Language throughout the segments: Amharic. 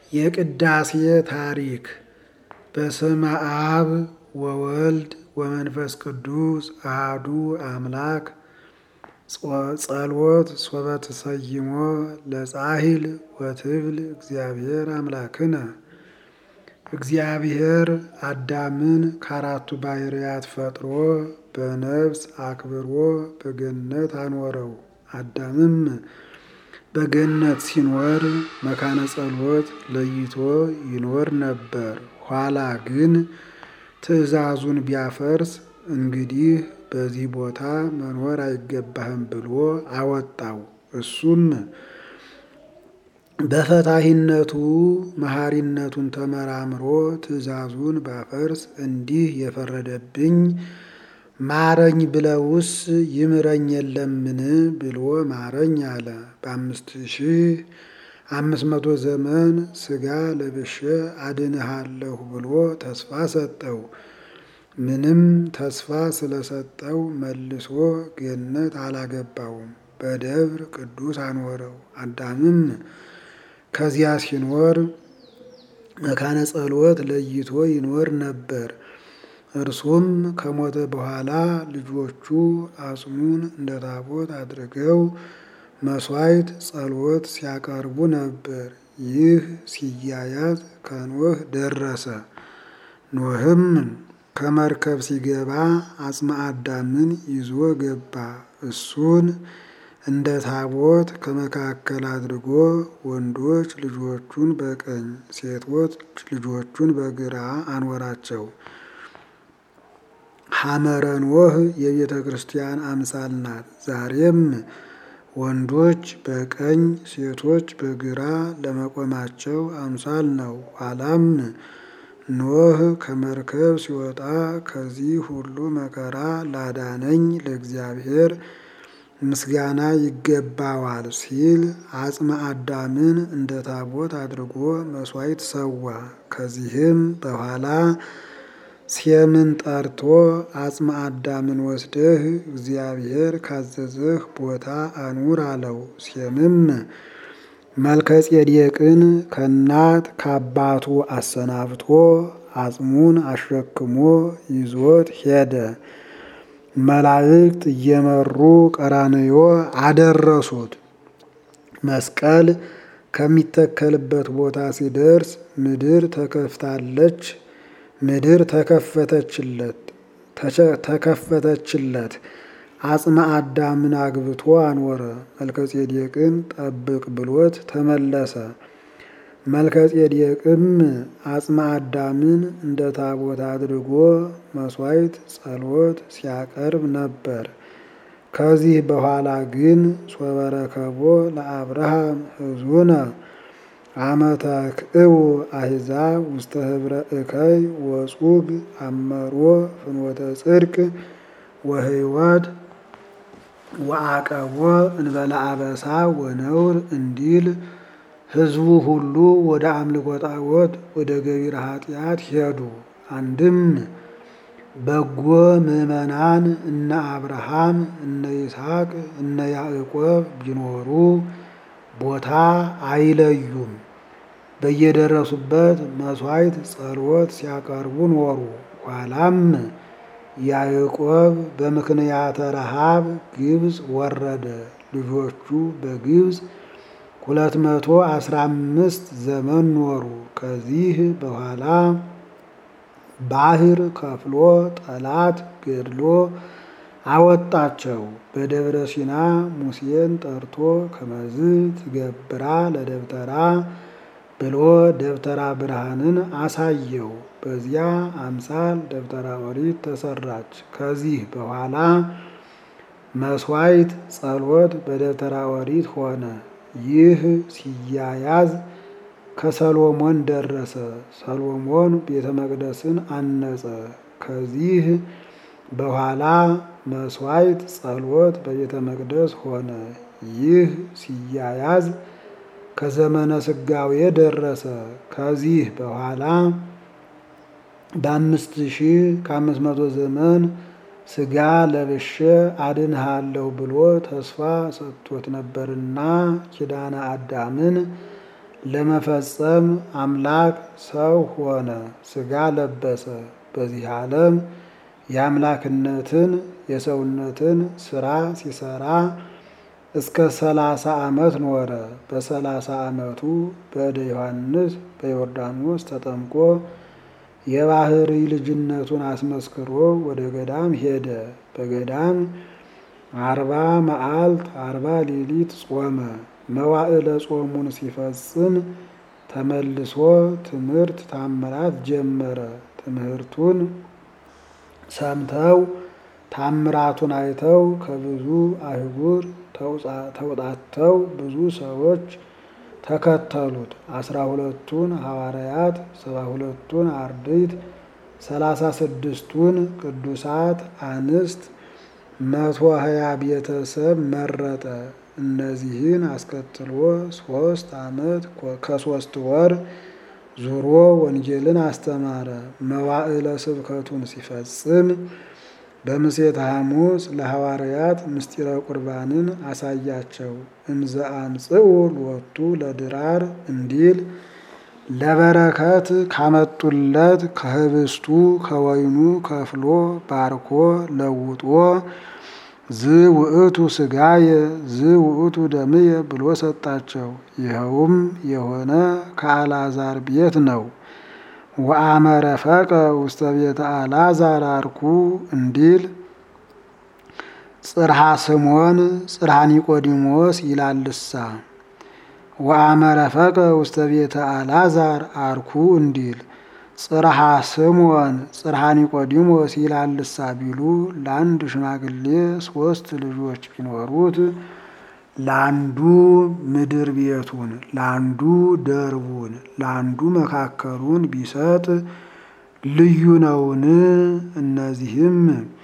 የቅዳሴ ታሪክ በስመ አብ ወወልድ ወመንፈስ ቅዱስ አሐዱ አምላክ ጸሎት ሶበ ተሰይሞ ለጻሂል ወትብል እግዚአብሔር አምላክነ እግዚአብሔር አዳምን ከአራቱ ባሕርያት ፈጥሮ በነፍስ አክብሮ በገነት አኖረው። አዳምም በገነት ሲኖር መካነ ጸሎት ለይቶ ይኖር ነበር። ኋላ ግን ትእዛዙን ቢያፈርስ እንግዲህ በዚህ ቦታ መኖር አይገባህም ብሎ አወጣው። እሱም በፈታሂነቱ መሐሪነቱን ተመራምሮ ትእዛዙን ባፈርስ እንዲህ የፈረደብኝ ማረኝ ብለውስ ይምረኝ የለምን ብሎ ማረኝ አለ። በአምስት ሺህ አምስት መቶ ዘመን ሥጋ ለብሼ አድንሃለሁ ብሎ ተስፋ ሰጠው። ምንም ተስፋ ስለሰጠው መልሶ ገነት አላገባውም፣ በደብር ቅዱስ አኖረው። አዳምም ከዚያ ሲኖር መካነ ጸሎት ለይቶ ይኖር ነበር። እርሱም ከሞተ በኋላ ልጆቹ አጽሙን እንደ ታቦት አድርገው መሥዋዕት ጸሎት ሲያቀርቡ ነበር። ይህ ሲያያዝ ከኖህ ደረሰ። ኖህም ከመርከብ ሲገባ አጽመ አዳምን ይዞ ገባ። እሱን እንደ ታቦት ከመካከል አድርጎ ወንዶች ልጆቹን በቀኝ ሴቶች ልጆቹን በግራ አኖራቸው። ሐመረ ኖህ የቤተ ክርስቲያን አምሳል ናት። ዛሬም ወንዶች በቀኝ ሴቶች በግራ ለመቆማቸው አምሳል ነው። ኋላም ኖህ ከመርከብ ሲወጣ ከዚህ ሁሉ መከራ ላዳነኝ ለእግዚአብሔር ምስጋና ይገባዋል ሲል አጽመ አዳምን እንደ ታቦት አድርጎ መሥዋዕት ሰዋ። ከዚህም በኋላ ሴምን ጠርቶ አጽመ አዳምን ወስደህ እግዚአብሔር ካዘዘህ ቦታ አኑር አለው። ሴምም መልከ ጼዴቅን ከእናት ከአባቱ አሰናብቶ አጽሙን አሸክሞ ይዞት ሄደ። መላእክት እየመሩ ቀራንዮ አደረሱት። መስቀል ከሚተከልበት ቦታ ሲደርስ ምድር ተከፍታለች። ምድር ተከፈተችለት ተከፈተችለት። አጽመ አዳምን አግብቶ አኖረ። መልከጼዴቅን ጠብቅ ብሎት ተመለሰ። መልከጼዴቅም አጽመ አዳምን እንደ ታቦት አድርጎ መሥዋዕት ጸሎት ሲያቀርብ ነበር። ከዚህ በኋላ ግን ሶበረከቦ ለአብርሃም ሕዙነ አመተ ክእው አሕዛብ ውስተ ህብረ እከይ ወጹግ አመሮ ፍኖተ ጽድቅ ወህይወት ወአቀቦ እንበለ አበሳ ወነውር እንዲል ሕዝቡ ሁሉ ወደ አምልኮ ጣዖት ወደ ገቢረ ኃጢአት ሄዱ። አንድም በጎ ምዕመናን እነ አብርሃም እነ ይስሐቅ እነ ያዕቆብ ቢኖሩ ቦታ አይለዩም። በየደረሱበት መሥዋዕት ጸሎት ሲያቀርቡ ኖሩ። ኋላም ያዕቆብ በምክንያተ ረሃብ ግብፅ ወረደ። ልጆቹ በግብፅ ሁለት መቶ አስራ አምስት ዘመን ኖሩ። ከዚህ በኋላ ባህር ከፍሎ ጠላት ገድሎ አወጣቸው። በደብረ ሲና ሙሴን ጠርቶ ከመዝ ትገብራ ለደብተራ ብሎ ደብተራ ብርሃንን አሳየው። በዚያ አምሳል ደብተራ ኦሪት ተሰራች። ከዚህ በኋላ መሥዋዕት ጸሎት በደብተራ ኦሪት ሆነ። ይህ ሲያያዝ ከሰሎሞን ደረሰ። ሰሎሞን ቤተ መቅደስን አነጸ። ከዚህ በኋላ መሥዋዕት ጸሎት በቤተ መቅደስ ሆነ። ይህ ሲያያዝ ከዘመነ ስጋዌ ደረሰ። ከዚህ በኋላ በአምስት ሺህ ከአምስት መቶ ዘመን ሥጋ ለብሼ አድንሃለሁ ብሎ ተስፋ ሰጥቶት ነበርና ኪዳነ አዳምን ለመፈጸም አምላክ ሰው ሆነ፣ ሥጋ ለበሰ። በዚህ ዓለም የአምላክነትን የሰውነትን ስራ ሲሰራ እስከ ሰላሳ ዓመት ኖረ። በሰላሳ ዓመቱ በእደ ዮሐንስ በዮርዳኖስ ተጠምቆ የባህሪ ልጅነቱን አስመስክሮ ወደ ገዳም ሄደ። በገዳም አርባ መዓልት አርባ ሌሊት ጾመ። መዋዕለ ጾሙን ሲፈጽም ተመልሶ ትምህርት ታምራት ጀመረ። ትምህርቱን ሰምተው ታምራቱን አይተው ከብዙ አህጉር ተውጣተው ብዙ ሰዎች ተከተሉት። አስራ ሁለቱን ሐዋርያት፣ ሰባ ሁለቱን አርድእት፣ ሰላሳ ስድስቱን ቅዱሳት አንስት፣ መቶ ሀያ ቤተሰብ መረጠ። እነዚህን አስከትሎ ሶስት ዓመት ከሶስት ወር ዙሮ ወንጌልን አስተማረ። መዋዕለ ስብከቱን ሲፈጽም በምሴተ ሐሙስ ለሐዋርያት ምስጢረ ቁርባንን አሳያቸው። እንዘ አምጽኡ ሎቱ ለድራር እንዲል ለበረከት ካመጡለት ከህብስቱ ከወይኑ ከፍሎ ባርኮ ለውጦ ዝ ውእቱ ሥጋየ ዝ ውእቱ ደምየ ብሎ ሰጣቸው። ይኸውም የሆነ ከአልዓዛር ቤት ነው። ወአመረፈቀ ውስተ ቤተ አልዓዛር አርኩ እንዲል ጽርሐ ስሞን ጽርሐ ኒቆዲሞስ ይላልሳ። ወአመረፈቀ ውስተ ቤተ አልዓዛር አርኩ እንዲል ጽርሐ ስሞን ጽርሐ ኒቆዲሞስ ይላልሳ ቢሉ ለአንድ ሽማግሌ ሶስት ልጆች ቢኖሩት ለአንዱ ምድር ቤቱን፣ ለአንዱ ደርቡን፣ ለአንዱ መካከሉን ቢሰጥ ልዩ ነውን? እነዚህም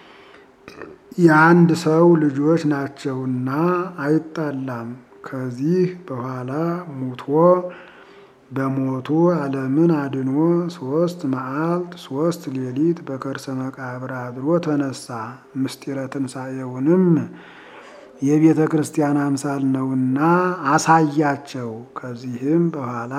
የአንድ ሰው ልጆች ናቸውና አይጣላም። ከዚህ በኋላ ሙቶ በሞቱ ዓለምን አድኖ ሶስት መዓልት ሶስት ሌሊት በከርሰ መቃብር አድሮ ተነሳ። ምስጢረ ትንሣኤውንም የቤተ ክርስቲያን አምሳል ነውና አሳያቸው። ከዚህም በኋላ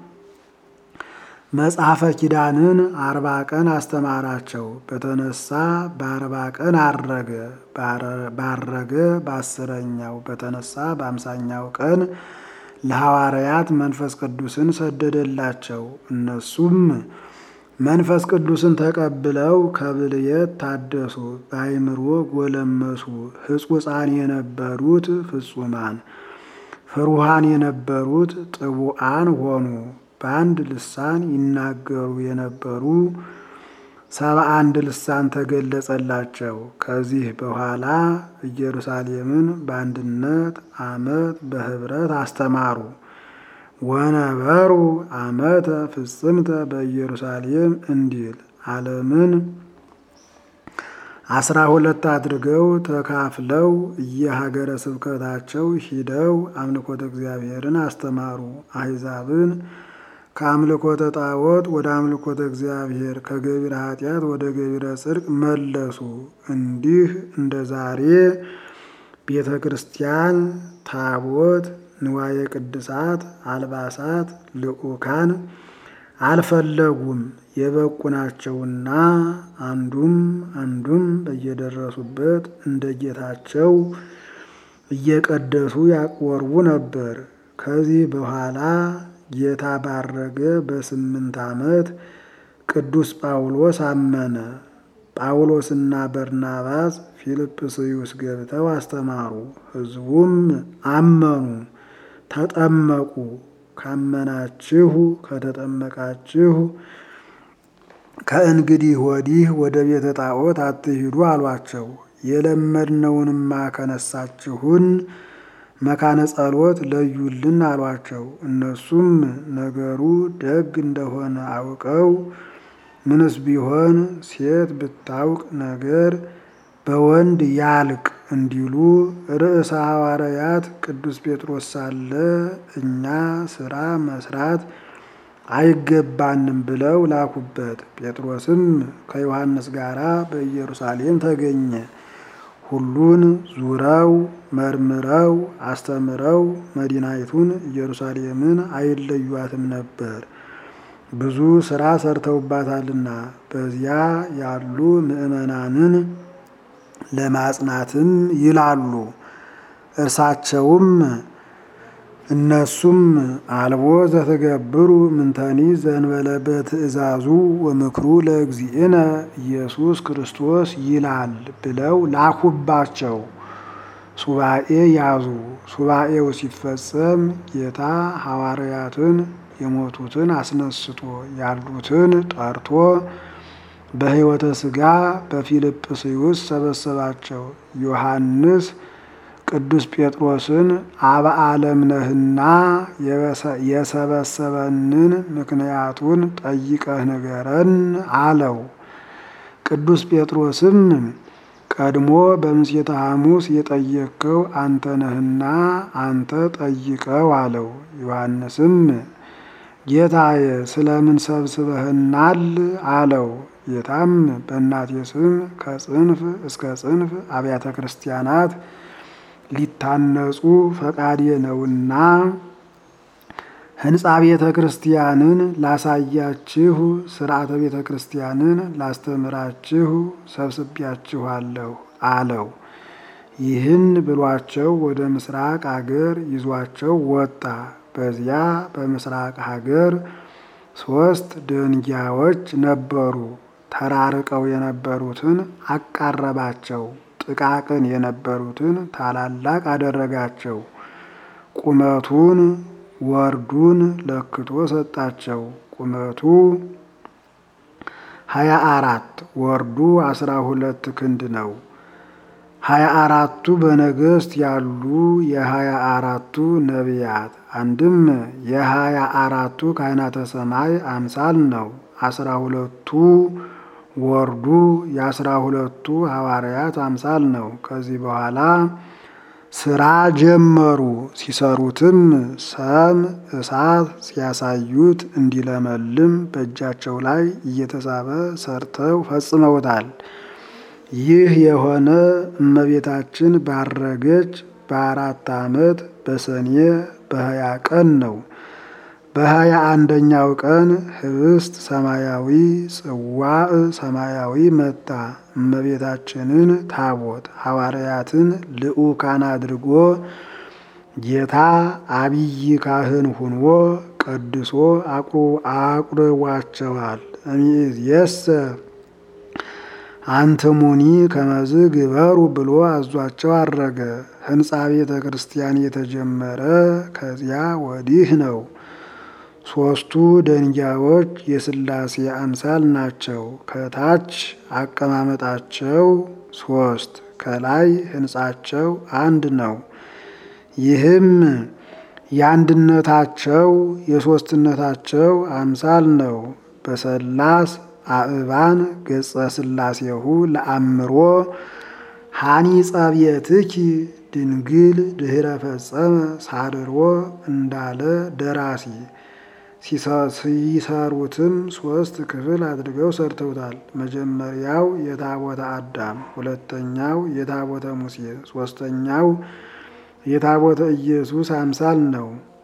መጽሐፈ ኪዳንን አርባ ቀን አስተማራቸው። በተነሳ በአርባ ቀን አረገ። ባረገ በአስረኛው በተነሳ በአምሳኛው ቀን ለሐዋርያት መንፈስ ቅዱስን ሰደደላቸው። እነሱም መንፈስ ቅዱስን ተቀብለው ከብልየት ታደሱ፣ በአይምሮ ጎለመሱ። ሕጹፃን የነበሩት ፍጹማን፣ ፍሩሃን የነበሩት ጥቡዓን ሆኑ። በአንድ ልሳን ይናገሩ የነበሩ ሰባ አንድ ልሳን ተገለጸላቸው። ከዚህ በኋላ ኢየሩሳሌምን በአንድነት ዓመት በኅብረት አስተማሩ። ወነበሩ ዓመተ ፍጽምተ በኢየሩሳሌም እንዲል ዓለምን አስራ ሁለት አድርገው ተካፍለው እየሀገረ ስብከታቸው ሂደው አምልኮተ እግዚአብሔርን አስተማሩ። አሕዛብን ከአምልኮተ ጣዖት ወደ አምልኮተ እግዚአብሔር ከገቢረ ኃጢአት ወደ ገቢረ ጽድቅ መለሱ። እንዲህ እንደ ዛሬ ቤተ ክርስቲያን፣ ታቦት፣ ንዋየ ቅድሳት፣ አልባሳት፣ ልዑካን አልፈለጉም። የበቁ ናቸውና አንዱም አንዱም በየደረሱበት እንደ ጌታቸው እየቀደሱ ያቆርቡ ነበር። ከዚህ በኋላ ጌታ ባረገ በስምንት ዓመት ቅዱስ ጳውሎስ አመነ። ጳውሎስና በርናባስ ፊልጵስዩስ ገብተው አስተማሩ። ሕዝቡም አመኑ፣ ተጠመቁ። ካመናችሁ ከተጠመቃችሁ ከእንግዲህ ወዲህ ወደ ቤተ ጣዖት አትሂዱ አሏቸው። የለመድነውንማ ከነሳችሁን መካነ ጸሎት ለዩልን አሏቸው። እነሱም ነገሩ ደግ እንደሆነ አውቀው ምንስ ቢሆን ሴት ብታውቅ ነገር በወንድ ያልቅ እንዲሉ ርዕሰ ሐዋርያት ቅዱስ ጴጥሮስ ሳለ እኛ ስራ መስራት አይገባንም ብለው ላኩበት። ጴጥሮስም ከዮሐንስ ጋር በኢየሩሳሌም ተገኘ። ሁሉን ዙረው መርምረው አስተምረው መዲናይቱን ኢየሩሳሌምን አይለዩአትም ነበር፣ ብዙ ስራ ሰርተውባታልና። በዚያ ያሉ ምዕመናንን ለማጽናትም ይላሉ። እርሳቸውም እነሱም አልቦ ዘተገብሩ ምንተኒ ዘንበለ በትእዛዙ ወምክሩ ለእግዚእነ ኢየሱስ ክርስቶስ ይላል ብለው ላኩባቸው። ሱባኤ ያዙ። ሱባኤው ሲፈጸም ጌታ ሐዋርያትን የሞቱትን አስነስቶ ያሉትን ጠርቶ በሕይወተ ሥጋ በፊልጵስዩስ ሰበሰባቸው። ዮሐንስ ቅዱስ ጴጥሮስን አበ ዓለም ነህና የሰበሰበንን ምክንያቱን ጠይቀህ ንገረን አለው። ቅዱስ ጴጥሮስም ቀድሞ በምሴተ ሐሙስ የጠየቅከው አንተ ነህና አንተ ጠይቀው አለው። ዮሐንስም ጌታዬ ስለምን ሰብስበህናል አለው። ጌታም በእናቴ ስም ከጽንፍ እስከ ጽንፍ አብያተ ክርስቲያናት ሊታነጹ ፈቃዴ ነውና ሕንፃ ቤተ ክርስቲያንን ላሳያችሁ፣ ስርዓተ ቤተ ክርስቲያንን ላስተምራችሁ ሰብስቢያችኋለሁ አለው። ይህን ብሏቸው ወደ ምስራቅ አገር ይዟቸው ወጣ። በዚያ በምስራቅ ሀገር ሶስት ደንጊያዎች ነበሩ። ተራርቀው የነበሩትን አቃረባቸው፣ ጥቃቅን የነበሩትን ታላላቅ አደረጋቸው። ቁመቱን ወርዱን ለክቶ ሰጣቸው። ቁመቱ ሀያ አራት ወርዱ አስራ ሁለት ክንድ ነው። ሀያ አራቱ በነገስት ያሉ የሀያ አራቱ ነቢያት አንድም የሀያ አራቱ ካህናተ ሰማይ አምሳል ነው። አስራ ሁለቱ ወርዱ የአስራ ሁለቱ ሐዋርያት አምሳል ነው። ከዚህ በኋላ ስራ ጀመሩ። ሲሰሩትም ሰም እሳት ሲያሳዩት እንዲለመልም በእጃቸው ላይ እየተሳበ ሰርተው ፈጽመውታል። ይህ የሆነ እመቤታችን ባረገች በአራት ዓመት በሰኔ በሀያ ቀን ነው። በሀያ አንደኛው ቀን ህብስት ሰማያዊ ጽዋዕ ሰማያዊ መጣ። እመቤታችንን ታቦት ሐዋርያትን ልዑካን አድርጎ ጌታ አብይ ካህን ሁኖ ቀድሶ አቁርቧቸዋል። እምይእዜሰ አንትሙኒ ከመዝ ግበሩ ብሎ አዟቸው አረገ። ሕንፃ ቤተ ክርስቲያን የተጀመረ ከዚያ ወዲህ ነው። ሦስቱ ደንጊያዎች የሥላሴ አምሳል ናቸው። ከታች አቀማመጣቸው ሦስት፣ ከላይ ሕንፃቸው አንድ ነው። ይህም የአንድነታቸው የሦስትነታቸው አምሳል ነው። በሰላስ አእባን ገጸ ሥላሴሁ ለአምሮ ሐኒጸ ቤትኪ ድንግል ድኅረ ፈጸመ ሳድሮ እንዳለ ደራሲ ሲሰሩትም ሶስት ክፍል አድርገው ሰርተውታል። መጀመሪያው የታቦተ አዳም፣ ሁለተኛው የታቦተ ሙሴ፣ ሶስተኛው የታቦተ ኢየሱስ አምሳል ነው።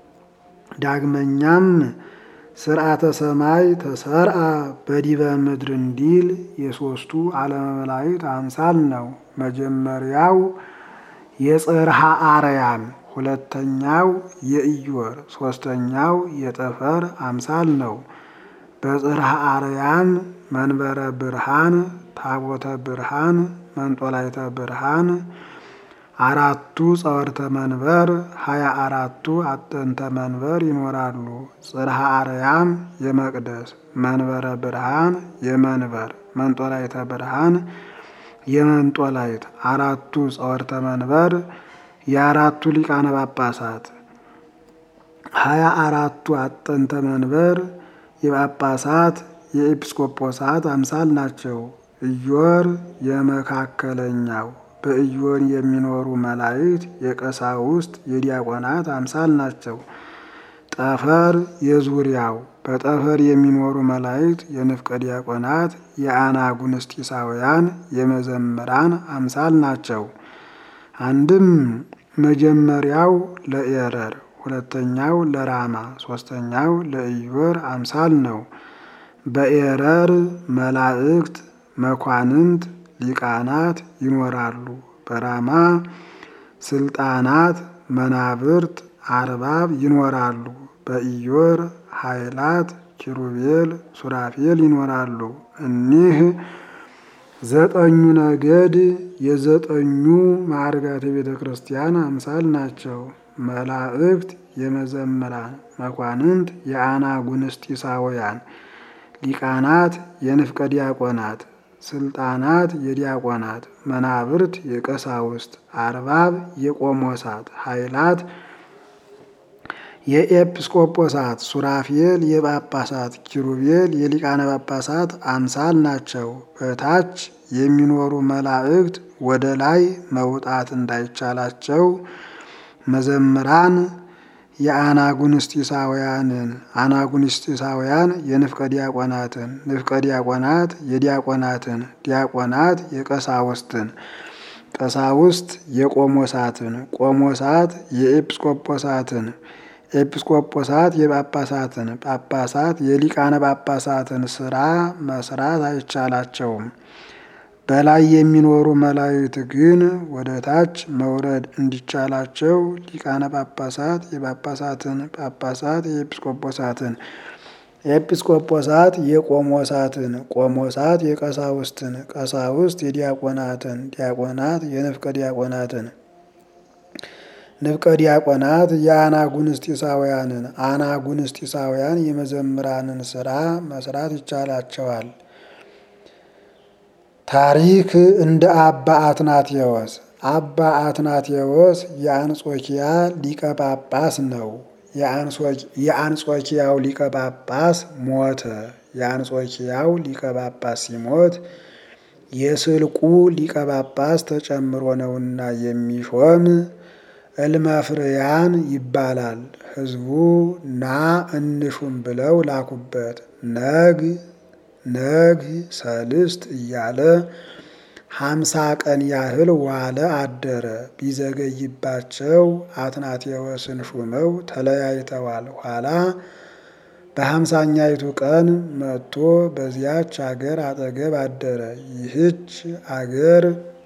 ዳግመኛም ስርዓተ ሰማይ ተሰርአ በዲበ ምድር እንዲል የሶስቱ ዓለመ መላእክት አምሳል ነው። መጀመሪያው የጽርሐ አርያም ሁለተኛው የኢዮር ሶስተኛው የጠፈር አምሳል ነው። በጽርሐ አርያም መንበረ ብርሃን፣ ታቦተ ብርሃን፣ መንጦላይተ ብርሃን፣ አራቱ ጸወርተ መንበር፣ ሀያ አራቱ አጠንተ መንበር ይኖራሉ። ጽርሐ አርያም የመቅደስ መንበረ ብርሃን የመንበር መንጦላይተ ብርሃን የመንጦላይት አራቱ ጸወርተ መንበር የአራቱ ሊቃነ ጳጳሳት ሀያ አራቱ አጠንተ መንበር የጳጳሳት የኤጲስቆጶሳት አምሳል ናቸው። ኢዮር የመካከለኛው በኢዮር የሚኖሩ መላእክት የቀሳውስት የዲያቆናት አምሳል ናቸው። ጠፈር የዙሪያው በጠፈር የሚኖሩ መላእክት የንፍቀ ዲያቆናት የአናጉንስጢሳውያን የመዘምራን አምሳል ናቸው። አንድም መጀመሪያው ለኤረር፣ ሁለተኛው ለራማ፣ ሶስተኛው ለኢዮር አምሳል ነው። በኤረር መላእክት መኳንንት ሊቃናት ይኖራሉ። በራማ ስልጣናት መናብርት አርባብ ይኖራሉ። በኢዮር ኃይላት ኪሩቤል ሱራፌል ይኖራሉ። እኒህ ዘጠኙ ነገድ የዘጠኙ ማዕርጋተ ቤተ ክርስቲያን አምሳል ናቸው። መላእክት የመዘምራን መኳንንት የአናጉንስጢሳውያን ሊቃናት የንፍቀ ዲያቆናት ስልጣናት የዲያቆናት መናብርት የቀሳውስት አርባብ የቆሞሳት ኃይላት የኤጲስቆጶሳት ሱራፌል የጳጳሳት ኪሩቤል የሊቃነ ጳጳሳት አምሳል ናቸው። በታች የሚኖሩ መላእክት ወደ ላይ መውጣት እንዳይቻላቸው መዘምራን የአናጉንስጢሳውያንን አናጉንስጢሳውያን የንፍቀ ዲያቆናትን ንፍቀ ዲያቆናት የዲያቆናትን ዲያቆናት የቀሳውስትን ቀሳውስት የቆሞሳትን ቆሞሳት የኤጲስቆጶሳትን ኤጲስቆጶሳት የጳጳሳትን ጳጳሳት የሊቃነ ጳጳሳትን ስራ መስራት አይቻላቸውም። በላይ የሚኖሩ መላእክት ግን ወደ ታች መውረድ እንዲቻላቸው ሊቃነ ጳጳሳት የጳጳሳትን ጳጳሳት የኤጲስቆጶሳትን ኤጲስቆጶሳት የቆሞሳትን ቆሞሳት የቀሳውስትን ቀሳውስት የዲያቆናትን ዲያቆናት የንፍቀ ዲያቆናትን ንፍቀ ዲያቆናት የአናጉንስጢሳውያንን አናጉንስጢሳውያን የመዘምራንን ስራ መስራት ይቻላቸዋል። ታሪክ እንደ አባ አትናቴዎስ አባ አትናቴዎስ የአንጾኪያ ሊቀ ጳጳስ ነው። የአንጾኪያው ሊቀ ጳጳስ ሞተ። የአንጾኪያው ሊቀ ጳጳስ ሲሞት የስልቁ ሊቀ ጳጳስ ተጨምሮ ነውና የሚሾም እልመፍርያን ይባላል። ሕዝቡ ና እንሹም ብለው ላኩበት። ነግ ነግ ሰልስት እያለ ሀምሳ ቀን ያህል ዋለ አደረ። ቢዘገይባቸው አትናቴዎስን ሹመው ተለያይተዋል። ኋላ በሀምሳኛይቱ ቀን መጥቶ በዚያች አገር አጠገብ አደረ። ይህች አገር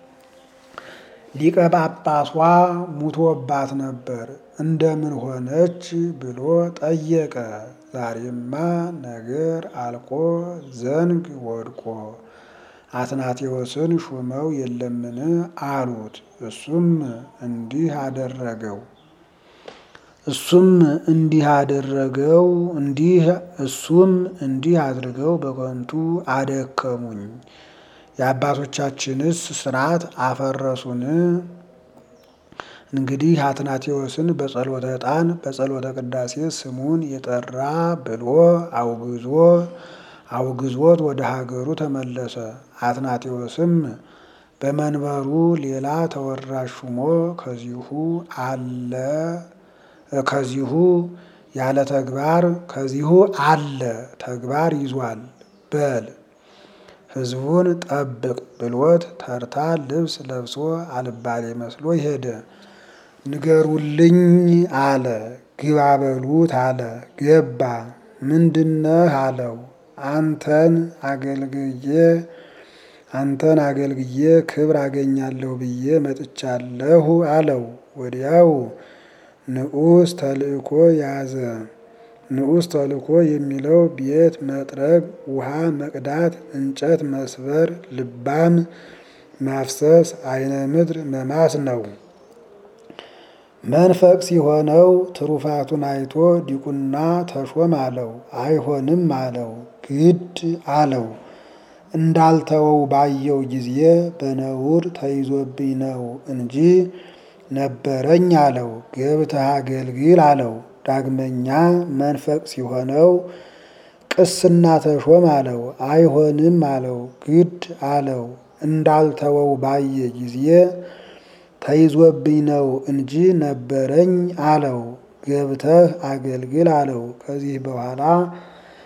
ሊቀ ጳጳሷ ሙቶባት ነበር። እንደምን ሆነች ብሎ ጠየቀ። ዛሬማ ነገር አልቆ ዘንግ ወድቆ አትናቴዎስን ሹመው የለምን አሉት። እሱም እንዲህ አደረገው እሱም እንዲህ አደረገው እንዲህ እሱም እንዲህ አድርገው በከንቱ አደከሙኝ። የአባቶቻችንስ ስርዓት አፈረሱን። እንግዲህ አትናቴዎስን በጸሎተ ዕጣን በጸሎተ ቅዳሴ ስሙን የጠራ ብሎ አውግዞ አውግዞት ወደ ሀገሩ ተመለሰ። አትናቴዎስም በመንበሩ ሌላ ተወራሽ ሹሞ ከዚሁ አለ ከዚሁ ያለ ተግባር ከዚሁ አለ ተግባር ይዟል በል ሕዝቡን ጠብቅ ብሎት ተርታ ልብስ ለብሶ አልባሌ መስሎ ሄደ። ንገሩልኝ አለ። ግባ በሉት አለ። ገባ። ምንድነህ አለው። አንተን አገልግዬ አንተን አገልግዬ ክብር አገኛለሁ ብዬ መጥቻለሁ አለው። ወዲያው ንዑስ ተልእኮ ያዘ። ንዑስ ተልእኮ የሚለው ቤት መጥረግ፣ ውሃ መቅዳት፣ እንጨት መስበር፣ ልባም ማፍሰስ፣ አይነ ምድር መማስ ነው። መንፈቅ ሲሆነው ትሩፋቱን አይቶ ዲቁና ተሾም አለው። አይሆንም አለው። ግድ አለው። እንዳልተወው ባየው ጊዜ በነውር ተይዞብኝ ነው እንጂ ነበረኝ አለው። ገብተህ አገልግል አለው። ዳግመኛ መንፈቅ ሲሆነው ቅስና ተሾም አለው። አይሆንም አለው። ግድ አለው። እንዳልተወው ባየ ጊዜ ተይዞብኝ ነው እንጂ ነበረኝ አለው። ገብተህ አገልግል አለው። ከዚህ በኋላ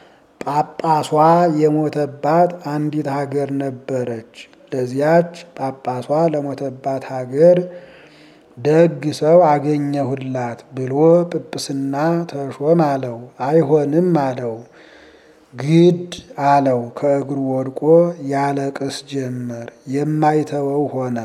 ጳጳሷ የሞተባት አንዲት ሀገር ነበረች። ለዚያች ጳጳሷ ለሞተባት ሀገር ደግ ሰው አገኘሁላት ብሎ ጵጵስና ተሾም አለው። አይሆንም አለው። ግድ አለው። ከእግሩ ወድቆ ያለቅስ ጀመር። የማይተወው ሆነ።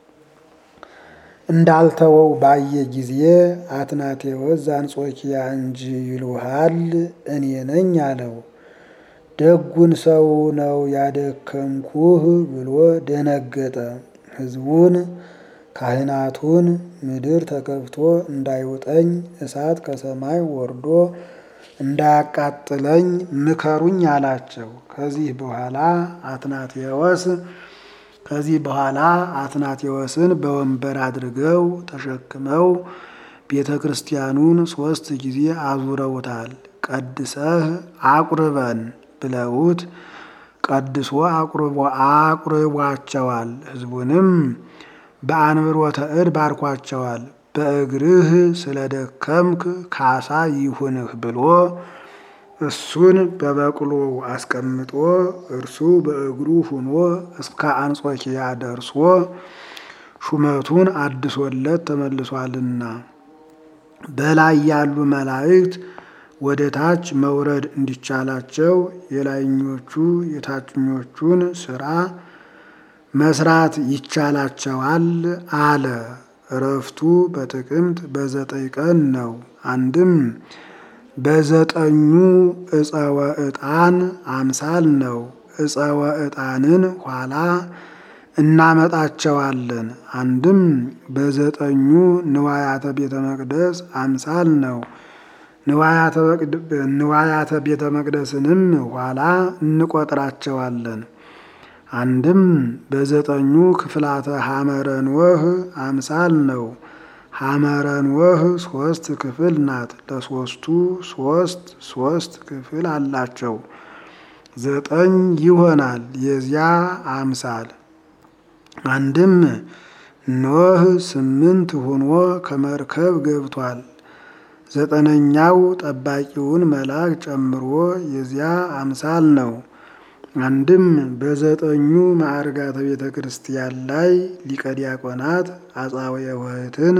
እንዳልተወው ባየ ጊዜ አትናቴዎስ ዘአንጾኪያ እንጂ ይሉሃል እኔ ነኝ አለው። ደጉን ሰው ነው ያደከምኩህ ብሎ ደነገጠ። ሕዝቡን ካህናቱን ምድር ተከፍቶ እንዳይውጠኝ እሳት ከሰማይ ወርዶ እንዳያቃጥለኝ ምከሩኝ አላቸው። ከዚህ በኋላ አትናቴዎስ ከዚህ በኋላ አትናቴዎስን በወንበር አድርገው ተሸክመው ቤተ ክርስቲያኑን ሦስት ጊዜ አዙረውታል። ቀድሰህ አቁርበን ብለውት ቀድሶ አቁርቧቸዋል። ሕዝቡንም በአንብሮተ እድ ባርኳቸዋል። በእግርህ ስለደከምክ ካሳ ይሁንህ ብሎ እሱን በበቅሎው አስቀምጦ እርሱ በእግሩ ሁኖ እስከ አንጾኪያ ደርሶ ሹመቱን አድሶለት ተመልሷልና በላይ ያሉ መላእክት ወደ ታች መውረድ እንዲቻላቸው የላይኞቹ የታችኞቹን ስራ መስራት ይቻላቸዋል አለ። እረፍቱ በጥቅምት በዘጠኝ ቀን ነው። አንድም በዘጠኙ እፀወ ዕጣን አምሳል ነው። እፀወ ዕጣንን ኋላ እናመጣቸዋለን። አንድም በዘጠኙ ንዋያተ ቤተ መቅደስ አምሳል ነው። ንዋያተ ቤተ መቅደስንም ኋላ እንቆጥራቸዋለን። አንድም በዘጠኙ ክፍላተ ሐመረ ኖህ አምሳል ነው። ሐመረ ኖህ ሶስት ክፍል ናት። ለሶስቱ ሶስት ሶስት ክፍል አላቸው። ዘጠኝ ይሆናል የዚያ አምሳል። አንድም ኖህ ስምንት ሆኖ ከመርከብ ገብቷል። ዘጠነኛው ጠባቂውን መልአክ ጨምሮ የዚያ አምሳል ነው። አንድም በዘጠኙ ማዕርጋተ ቤተ ክርስቲያን ላይ ሊቀ ዲያቆናት አጻውየ ውህትን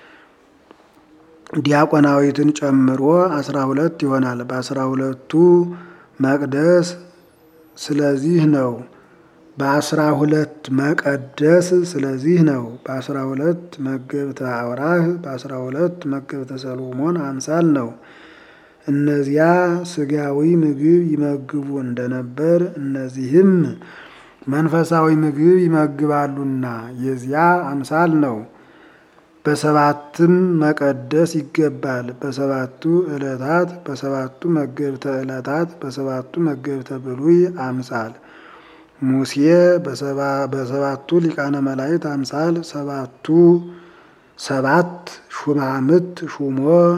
ዲያቆናዊትን ጨምሮ አስራ ሁለት ይሆናል። በአስራ ሁለቱ መቅደስ ስለዚህ ነው። በአስራ ሁለት መቀደስ ስለዚህ ነው። በአስራ ሁለት መገብተ አውራህ በአስራ ሁለት መገብተ ሰሎሞን አምሳል ነው። እነዚያ ስጋዊ ምግብ ይመግቡ እንደነበር እነዚህም መንፈሳዊ ምግብ ይመግባሉና የዚያ አምሳል ነው። በሰባትም መቀደስ ይገባል። በሰባቱ ዕለታት በሰባቱ መገብተ ዕለታት በሰባቱ መገብተ ብሉይ አምሳል ሙሴ በሰባቱ ሊቃነ መላእክት አምሳል ሰባቱ ሰባት ሹማምት ሹሞ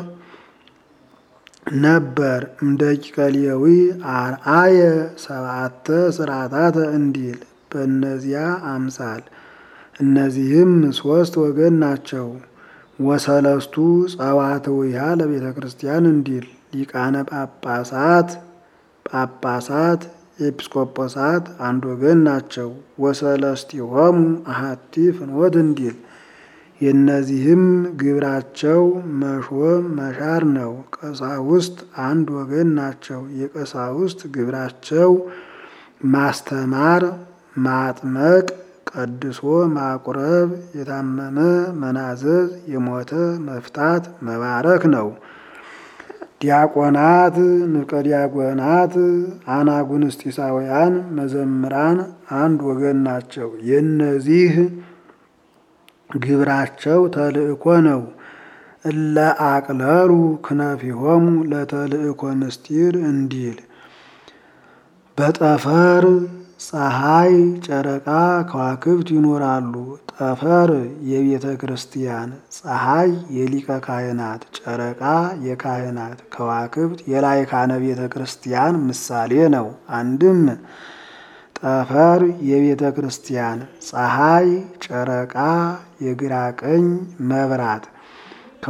ነበር። እንደ ቂቀሌዊ አርአየ ሰባተ ስርዓታተ እንዲል በእነዚያ አምሳል እነዚህም ሶስት ወገን ናቸው። ወሰለስቱ ጸዋትዊሃ ለቤተ ክርስቲያን እንዲል ሊቃነ ጳጳሳት ጳጳሳት ኤጲስቆጶሳት አንድ ወገን ናቸው። ወሰለስቲሆሙ አሐቲ ፍኖት እንዲል የእነዚህም ግብራቸው መሾም መሻር ነው። ቀሳውስት አንድ ወገን ናቸው። የቀሳውስት ግብራቸው ማስተማር፣ ማጥመቅ፣ ቀድሶ ማቁረብ፣ የታመመ መናዘዝ፣ የሞተ መፍታት፣ መባረክ ነው። ዲያቆናት፣ ንፍቀ ዲያቆናት፣ አናጉንስጢሳውያን መዘምራን አንድ ወገን ናቸው። የእነዚህ ግብራቸው ተልእኮ ነው። እለ አቅለሉ ክነፊሆሙ ለተልእኮ ምስጢር እንዲል በጠፈር ፀሐይ፣ ጨረቃ፣ ከዋክብት ይኖራሉ። ጠፈር የቤተ ክርስቲያን፣ ፀሐይ የሊቀ ካህናት፣ ጨረቃ የካህናት፣ ከዋክብት የላይካነ ቤተ ክርስቲያን ምሳሌ ነው። አንድም ጠፈር የቤተ ክርስቲያን፣ ፀሐይ፣ ጨረቃ የግራ ቀኝ መብራት፣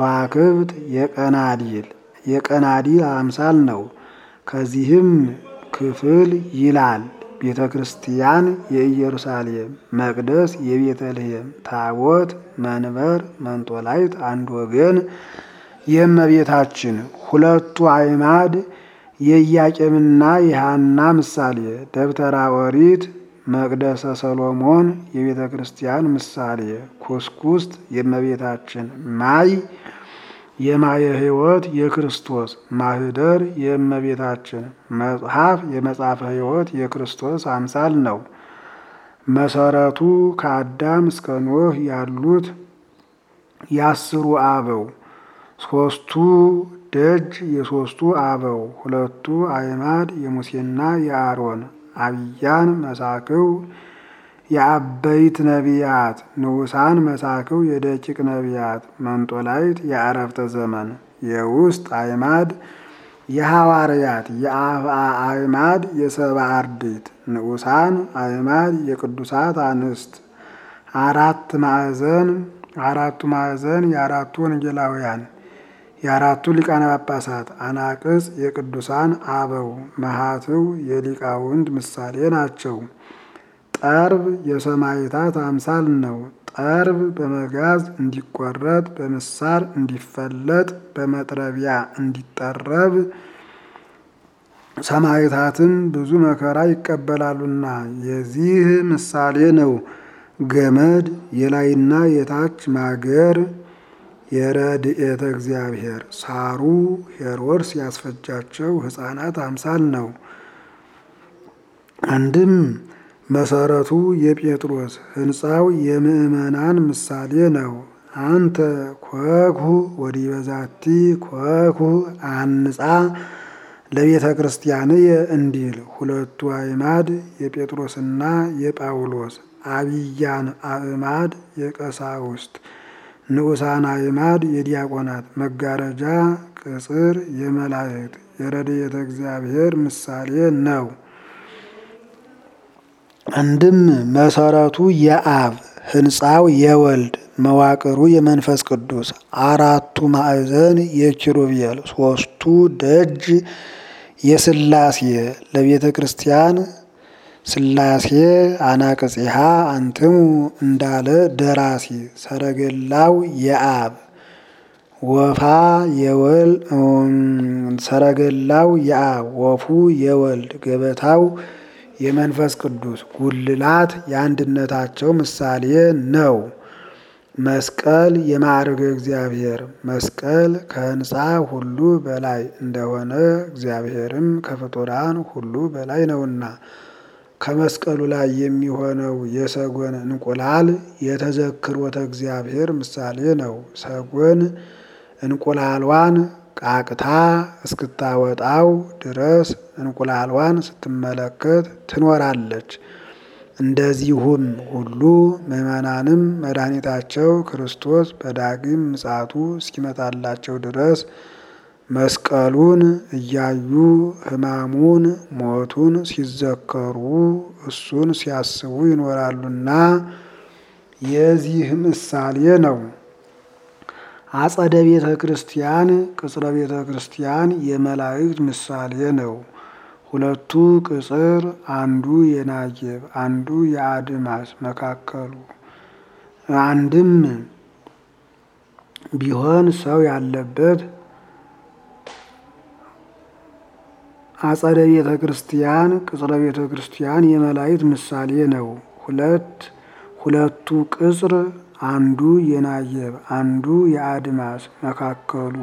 ከዋክብት የቀናዲል የቀናዲል አምሳል ነው። ከዚህም ክፍል ይላል። ቤተ ክርስቲያን የኢየሩሳሌም፣ መቅደስ የቤተልሔም፣ ታቦት፣ መንበር፣ መንጦላይት አንድ ወገን የእመቤታችን ሁለቱ አዕማድ የኢያቄምና የሐና ምሳሌ፣ ደብተራ ኦሪት መቅደሰ ሰሎሞን የቤተ ክርስቲያን ምሳሌ፣ ኩስኩስት የእመቤታችን፣ ማይ የማየ ሕይወት የክርስቶስ ማህደር የእመቤታችን፣ መጽሐፍ የመጽሐፈ ሕይወት የክርስቶስ አምሳል ነው። መሰረቱ ከአዳም እስከ ኖህ ያሉት የአስሩ አበው ሶስቱ ደጅ የሶስቱ አበው ሁለቱ አዕማድ የሙሴና የአሮን አብያን መሳክው የአበይት ነቢያት ንዑሳን መሳክው የደቂቅ ነቢያት መንጦላይት የአረፍተ ዘመን የውስጥ አዕማድ የሐዋርያት የአፍአ አዕማድ የሰብአ አርድእት ንዑሳን አዕማድ የቅዱሳት አንስት አራት ማዕዘን አራቱ ማዕዘን የአራቱ ወንጌላውያን የአራቱ ሊቃነ ጳጳሳት አናቅጽ የቅዱሳን አበው መሃትው የሊቃውንት ምሳሌ ናቸው። ጠርብ የሰማዕታት አምሳል ነው። ጠርብ በመጋዝ እንዲቆረጥ በምሳር እንዲፈለጥ በመጥረቢያ እንዲጠረብ ሰማዕታትም ብዙ መከራ ይቀበላሉና የዚህ ምሳሌ ነው። ገመድ የላይና የታች ማገር የረድኤተ እግዚአብሔር ሳሩ ሄሮድስ ያስፈጃቸው ሕፃናት አምሳል ነው። አንድም መሰረቱ የጴጥሮስ ሕንፃው የምእመናን ምሳሌ ነው። አንተ ኮኩ ወዲበ ዛቲ ኮኩ አንጻ ለቤተ ክርስቲያንየ እንዲል ሁለቱ አዕማድ የጴጥሮስና የጳውሎስ አብያን አዕማድ የቀሳውስት ንዑሳን አዕማድ የዲያቆናት መጋረጃ ቅጽር የመላእክት የረድኤተ እግዚአብሔር ምሳሌ ነው። አንድም መሰረቱ የአብ ሕንፃው የወልድ መዋቅሩ የመንፈስ ቅዱስ አራቱ ማዕዘን የኪሩቤል ሶስቱ ደጅ የስላሴ ለቤተ ክርስቲያን ስላሴ አናቅጽሃ አንትሙ እንዳለ ደራሲ ሰረገላው የአብ ወፋ የወል ሰረገላው የአብ ወፉ የወልድ ገበታው የመንፈስ ቅዱስ ጉልላት የአንድነታቸው ምሳሌ ነው። መስቀል የማዕርገ እግዚአብሔር መስቀል ከሕንፃ ሁሉ በላይ እንደሆነ እግዚአብሔርም ከፍጡራን ሁሉ በላይ ነውና ከመስቀሉ ላይ የሚሆነው የሰጎን እንቁላል የተዘክሮተ እግዚአብሔር ምሳሌ ነው። ሰጎን እንቁላሏን ቃቅታ እስክታወጣው ድረስ እንቁላሏን ስትመለከት ትኖራለች። እንደዚሁም ሁሉ ምዕመናንም መድኃኒታቸው ክርስቶስ በዳግም ምጽአቱ እስኪመጣላቸው ድረስ መስቀሉን እያዩ ሕማሙን ሞቱን ሲዘከሩ እሱን ሲያስቡ ይኖራሉና የዚህ ምሳሌ ነው። አጸደ ቤተ ክርስቲያን ቅጽረ ቤተ ክርስቲያን የመላእክት ምሳሌ ነው። ሁለቱ ቅጽር አንዱ የናጌብ አንዱ የአድማስ መካከሉ አንድም ቢሆን ሰው ያለበት አጸደ ቤተ ክርስቲያን ቅጽረ ቤተ ክርስቲያን የመላእክት ምሳሌ ነው። ሁለት ሁለቱ ቅጽር አንዱ የናየብ አንዱ የአድማስ መካከሉ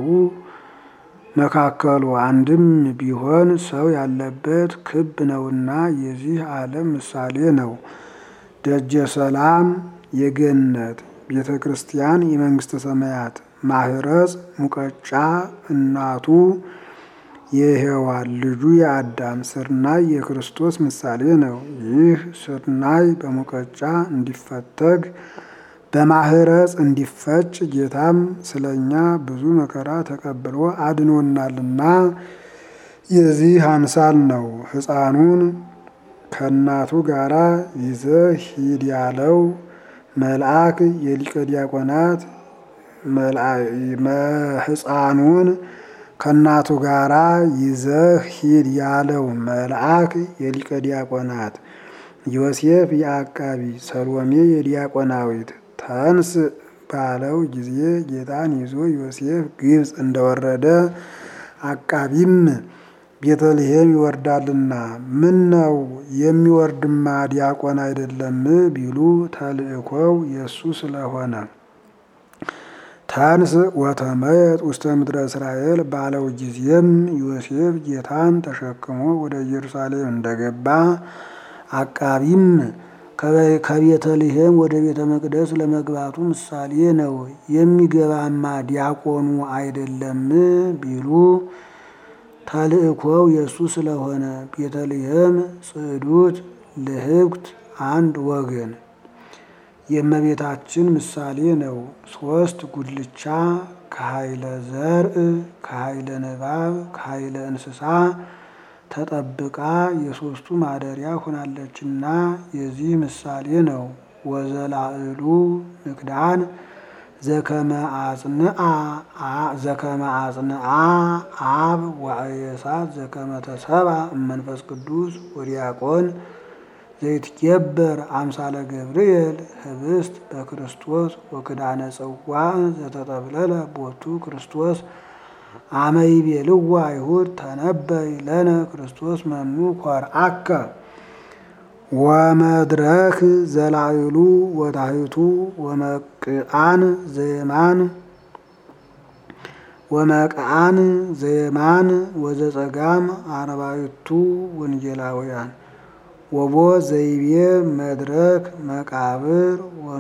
መካከሉ አንድም ቢሆን ሰው ያለበት ክብ ነውና የዚህ ዓለም ምሳሌ ነው። ደጀ ሰላም የገነት ቤተ ክርስቲያን የመንግስተ ሰማያት ማህረጽ ሙቀጫ እናቱ የሔዋን ልጁ የአዳም ስርናይ የክርስቶስ ምሳሌ ነው። ይህ ስርናይ በሙቀጫ እንዲፈተግ በማህረጽ እንዲፈጭ ጌታም ስለኛ ብዙ መከራ ተቀብሎ አድኖናልና የዚህ አምሳል ነው። ሕፃኑን ከእናቱ ጋራ ይዘህ ሂድ ያለው መልአክ የሊቀ ዲያቆናት ሕፃኑን ከእናቱ ጋራ ይዘህ ሂድ ያለው መልአክ የሊቀ ዲያቆናት ዮሴፍ የአቃቢ ሰሎሜ የዲያቆናዊት ተንስ ባለው ጊዜ ጌታን ይዞ ዮሴፍ ግብፅ እንደወረደ አቃቢም ቤተልሔም ይወርዳልና ምን ነው የሚወርድማ ዲያቆን አይደለም ቢሉ ተልእኮው የእሱ ስለሆነ ታንስ ወተመየጥ ውስተ ምድረ እስራኤል ባለው ጊዜም ዮሴፍ ጌታን ተሸክሞ ወደ ኢየሩሳሌም እንደገባ አቃቢም ከቤተልሔም ወደ ቤተ መቅደስ ለመግባቱ ምሳሌ ነው። የሚገባማ ዲያቆኑ አይደለም ቢሉ ተልእኮው የእሱ ስለሆነ ቤተልሔም ጽዕዱት ልህብት አንድ ወገን የእመቤታችን ምሳሌ ነው። ሶስት ጉልቻ ከኃይለ ዘርእ ከኃይለ ንባብ ከኃይለ እንስሳ ተጠብቃ የሶስቱ ማደሪያ ሆናለችና የዚህ ምሳሌ ነው። ወዘላዕሉ ንክዳን ዘከመ አጽንአ አብ ወአየሳት ዘከመ ተሰባ እመንፈስ ቅዱስ ወዲያቆን ዘይትኬበር አምሳለ ገብርኤል ህብስት በክርስቶስ ወክዳነ ጽዋዕ ዘተጠብለለ ቦቱ ክርስቶስ አመይቤልዋ አይሁድ ተነበይ ለነ ክርስቶስ መኑ ኮርአከ ወመድረክ ዘላዕሉ ወታሕቱ ወመቅአን ዘየማን ወመቅአን ዘየማን ወዘጸጋም አርባዕቱ ወንጌላውያን ወቦ ዘይቤ መድረክ መቃብር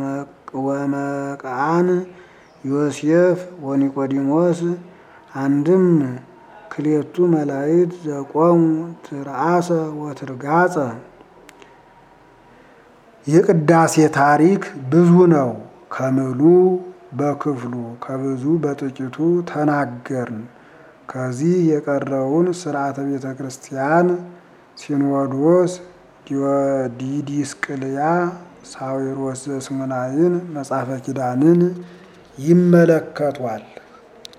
ወመቅአን ዮሴፍ ወኒቆዲሞስ አንድም ክሌቱ መላእክት ዘቆሙ ትርአሰ ወትርጋጸ የቅዳሴ ታሪክ ብዙ ነው። ከምሉ በክፍሉ ከብዙ በጥቂቱ ተናገርን። ከዚህ የቀረውን ስርዓተ ቤተ ክርስቲያን ሲኖዶስ ዲዲስቅልያ ሳዊሮስ ዘስሙናይን መጽሐፈ ኪዳንን ይመለከቷል።